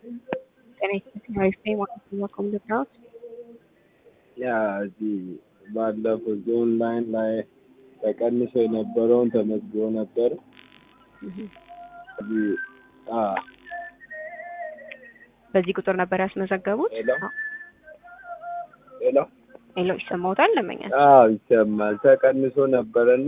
ጤና ይስጥልኝ አሪፍ ነኝ ማለት ነው ከምልክራውት ያ እዚህ ባለፈው ዞን ላይን ላይ ተቀንሶ የነበረውን ተመዝግቦ ነበር። እዚህ አ በዚህ ቁጥር ነበር ያስመዘገቡት? ሄሎ ሄሎ ሄሎ ይሰማዎታል? ለመኛል አዎ ይሰማል። ተቀንሶ ነበረና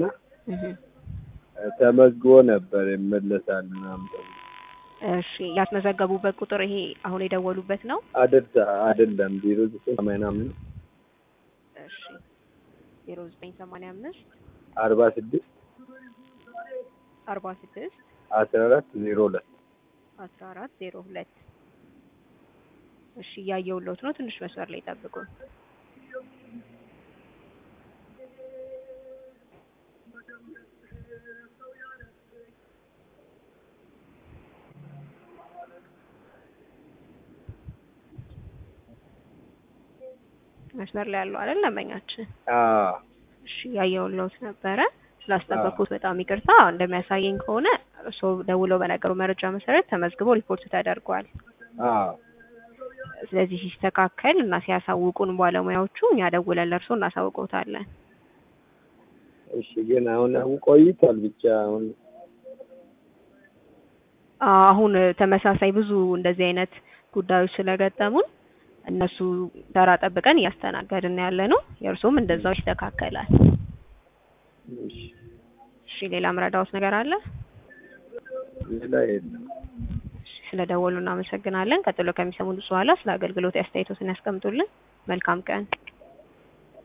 ተመዝግቦ ነበር ይመለሳል ምናምን ተብሎ እሺ ያስመዘገቡበት ቁጥር ይሄ አሁን የደወሉበት ነው? አድርሳ አይደለም ዜሮ ዘጠኝ ሰማንያ አምስት እሺ ዜሮ ዘጠኝ ሰማንያ አምስት አርባ ስድስት አርባ ስድስት አስራ አራት ዜሮ ሁለት አስራ አራት ዜሮ ሁለት እሺ እያየሁልዎት ነው። ትንሽ መስመር ላይ ጠብቁን። መስመር ላይ ያለው አይደል ለመኛችን? አዎ እሺ እያየሁልዎት ነበረ። ስላስጠበቅኩት በጣም ይቅርታ። እንደሚያሳየኝ ከሆነ እርስዎ ደውለው በነገሩ መረጃ መሰረት ተመዝግቦ ሪፖርት ተደርጓል። አዎ ስለዚህ ሲስተካከል እና ሲያሳውቁን ባለሙያዎቹ እኛ ደውለን ለእርስዎ እናሳውቅዎታለን። እሺ ግን አሁን አሁን ቆይቷል ብቻ አሁን አሁን ተመሳሳይ ብዙ እንደዚህ አይነት ጉዳዮች ስለገጠሙን እነሱ ተራ ጠብቀን እያስተናገድን ያለ ነው። የእርስዎም እንደዛው ይስተካከላል። እሺ እሺ ሌላ ምረዳዎት ነገር አለ? ሌላ የለም። ስለ ደወሉ እናመሰግናለን። ቀጥሎ ከሚሰሙን በኋላ ስለ አገልግሎት አስተያየቶትን ያስቀምጡልን። መልካም ቀን።